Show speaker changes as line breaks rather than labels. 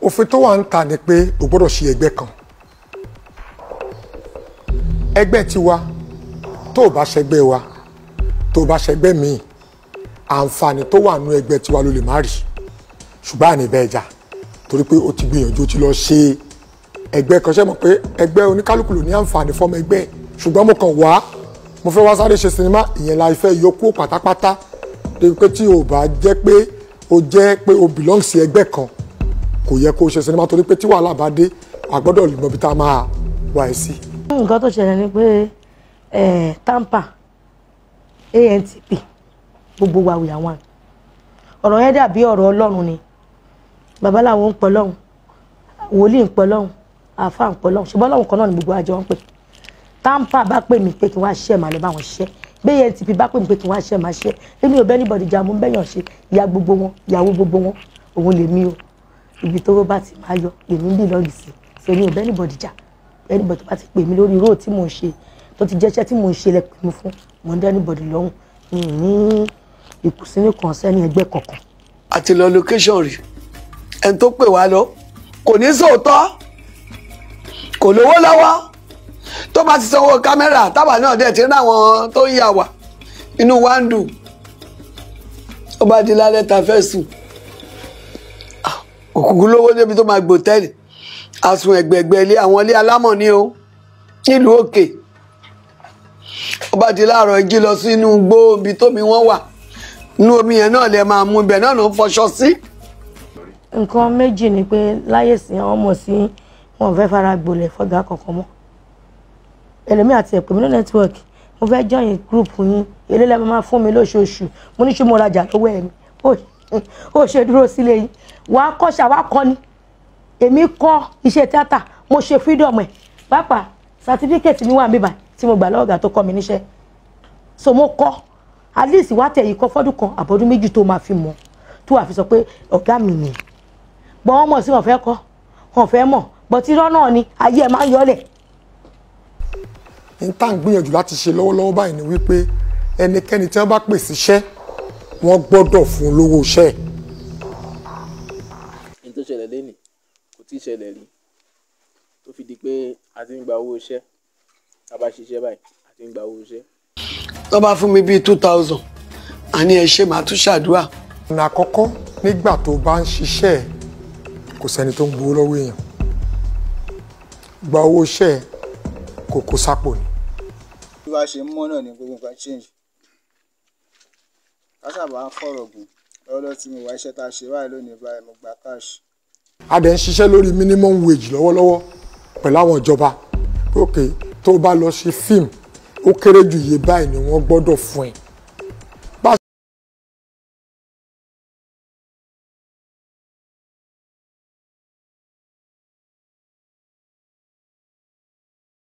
òfin tó wà ń ta ni pé o gbọ́dọ̀ ṣe ẹgbẹ́ kan ẹgbẹ́ tiwa tó o bá ṣẹgbẹ́ wa tó o bá ṣẹgbẹ́ míì àǹfààní tó wà nú ẹgbẹ́ tiwa ló lè má rí ṣùgbọ́n àní bẹ́ẹ̀ jà torí pé o ti gbìyànjú o ti lọ ṣe ẹgbẹ́ kan ṣe mọ̀ pé ẹgbẹ́ oníkálukú ló ní àǹfààní fọ́mọ ẹgbẹ́ ṣùgbọ́n mo kàn wá mo fẹ́ wá sáré ṣe sinimá ìyẹn la ìfẹ́ yọkú pátápátá débi pé tí o bá jẹ́ pé o jẹ́ pé o belong sí ẹgbẹ́ kan kò yẹ kó o ṣe sinimá torí pé tí wàhálà bá dé a gbọ́dọ̀ lè mọ ibi tá a máa wà ẹ́ sí.
nǹkan tó ṣẹlẹ̀ ni pé eh, tampa antp gbogbo wa wìyà wọn ọ̀rọ̀ yẹn dàbí ọ̀rọ̀ ọlọ́run ni babaláwo ń pọ̀ lọ́hùn wòlíì ń pọ̀ lọ́hùn àáfàá ń pọ̀ lọ́hùn ṣùgbọ́n lọ́hùn kan náà ni gbogbo àjọ ń pè tampa bá pè mí pé kí wọ́n á ṣiṣẹ́ màá lọ bá wọn ṣiṣẹ́ bẹ́ẹ̀ antp bá pè mí pé kí wọ́n á ṣiṣẹ́ màá ṣiṣẹ́ èmi ò bẹ́ẹ̀ níbọ̀dì jà mú bẹ́yàn ṣe ìyá gbogbo wọn ìyàwó gbogbo wọn òun lèmi o ibi tó bá ti máa yọ lèmi ń bì lọ́ọ̀gì sí ṣe èmi ò bẹ́ẹ̀ níbọ̀dì jà anybody tó bá ti pè mí lórí róò tí mò ń ṣe tó ti jẹ́ṣẹ́ tí mò ń ṣe lẹ pè mí fún mò ń dá anybody lọ́hùn mi ì ní ìkùnsínú kan sẹ́ni ẹgbẹ́ kankan.
àti lọ location rí ẹni tó pè wá lọ kò ní sòótọ́ kò lówó lọ́wọ́ tó bá ti sanwó kámẹ́rà tábà náà dẹ̀ ti rí àwọn tó ń yà wá inú wa ń dùn ó bá di lálẹ́ ta fẹ́ sùn Ah, òkùnkùn lówó débi tó máa gbòtẹ́ẹ̀lì àsùn ẹ̀gbẹ̀gbẹ̀ ilé àwọn ilé alámọ̀ ní o nílùú òkè ó bá di láàárọ̀ jí lọ sínú igbó ibi tómi wọ́n wà inú omi yẹn náà lè máa mú ibẹ̀ náà ló ń fọṣọ sí.
nǹkan méjì ni pé láyè sí àwọn ọmọ sí wọn ò fẹ́ fara gbolẹ̀ fọ́gà kankan mọ́ ẹlẹ́mí àti ẹ̀pẹ́ mi ní nẹ́tíwọ̀kì mo fẹ́ join group yín èlé lẹ́ẹ̀ máa fún mi lóṣooṣù mo ní ṣé mo rajà lọ́wọ́ ẹ̀ ni ó ó ṣe dúró sílé yín wàá kọ́ ṣàwá kọ́ ni èmi kọ́ iṣẹ́ tíátà mo ṣe freedom ẹ̀ pàápàá certificate mi wà níbà tí mo gbà lọ́wọ́ ọ̀gá tó kọ́ mi níṣẹ́ so mo kọ́ at least wá tẹ̀ yìí kọ́ fọ́dún kan àbọ̀dún méjì tó máa fi mọ̀ tó wà fi sọ pé ọ̀gá mi nìyí gbọ́n wọn mọ̀ sí wọn fẹ́ kọ́ wọn fẹ́ mọ̀ bọ́tí irọ́ náà ni ayé ẹ̀ máa ń yọlẹ̀
n tá à ń gbìyànjú láti ṣe lọ́wọ́lọ́wọ́ báyìí ni wípé ẹnikẹ́ni tí wọ́n bá pè síṣẹ́ wọ́n gbọ́dọ̀ fún un lówó iṣẹ́ ẹ̀.
ní tó ṣẹlẹ̀ lẹ́nìí kò tí ì ṣẹlẹ̀ rí tó fi di pé a ti ń gba owó iṣẹ́ a bá ṣiṣẹ́ báyìí a ti ń gba owó iṣẹ́.
tó bá fún mi bíi two thousand àní ẹ ṣe màá tún ṣàdúrà.
ọ̀nà àkọ́kọ́ nígbà tó bá ń ṣiṣẹ́ ẹ̀ kò sẹ́ni tó ń gbowó lọ́wọ́ èèyàn gba owó iṣẹ́ ẹ̀ kò kó sápò ni.
bí wàá ṣe ń mọ́ náà ni gbogbo nǹkan change kásábà ń fọ̀rọ̀ gùn lọ́wọ́lọ́wọ́ tí mo wá iṣẹ́ tá a ṣe báyìí lónìí báyìí mo gba cash
a dẹ̀ ń ṣiṣẹ́ lórí minimum wage lọ́wọ́lọ́wọ́ pẹ̀lú àwọn ìjọba pé ok tó o bá lọ ṣe fíìmù ó kéré jù iye báyìí ni wọ́n gbọ́dọ̀ fún ẹ